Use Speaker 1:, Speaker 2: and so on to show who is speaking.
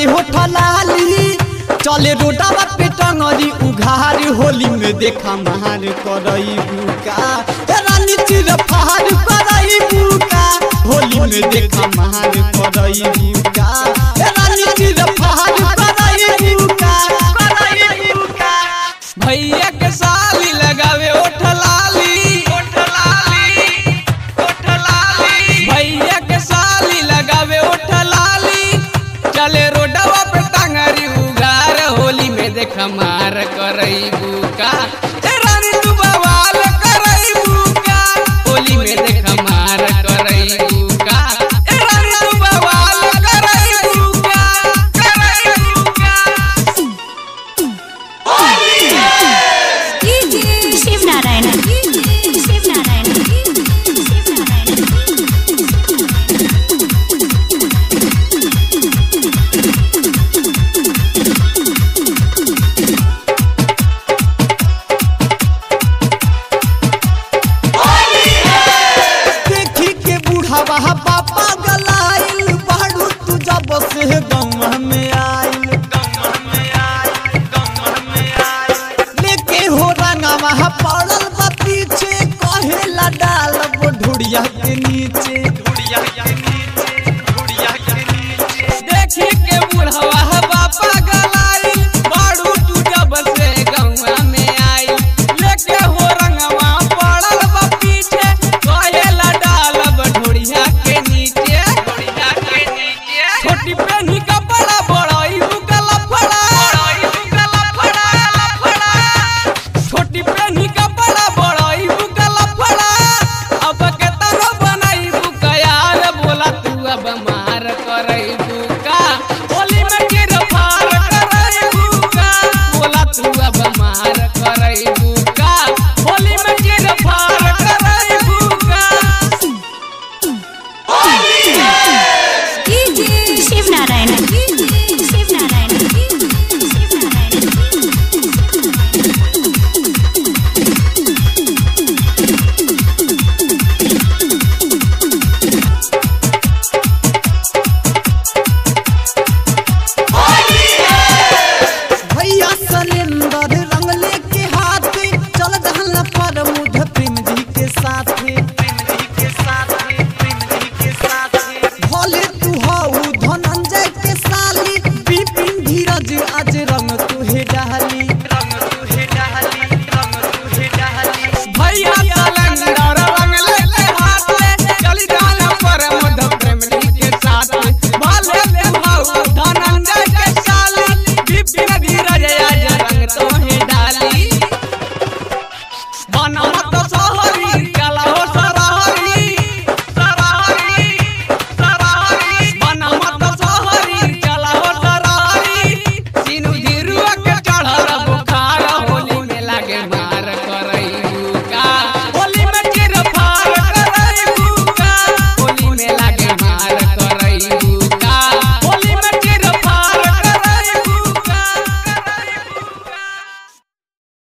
Speaker 1: लगावे होठा लाली चले रोडावा पे टंगरी उघार होली में देखा मार करई बुका ए रानी चिर फहार करई बुका होली में देखा मार करई बुका ए रानी चिर फहार करई बुका करई बुका
Speaker 2: भैया के साली लगावे ओठ लाली ओठ लाली ओठ लाली भैया के साली लगावे ओठ लाली चले रोडवा पे टांगरी उगार होली में देख मार करई बुका ए रानी तू बवाल करई बुका होली में देख मार करई बुका ए रानी तू बवाल करई बुका करई बुका
Speaker 3: शिव नारायण शिव नारायण
Speaker 1: देखी के बूढ़ावा बापा गलाइल बाड़ू तू जब से गौवा में आइल लेके हो रंगावा पड़ल बा पीछे कहेला डाल ढुड़िया के नीचे
Speaker 2: देखी के बुढ़वा बापा गलाई बाड़ू तू जब से गौवा में आई लेके हो रंगवा पड़ल बा पीछे कहेला डालब ढोड़िया के नीचे ढोड़िया के नीचे छोटी पेन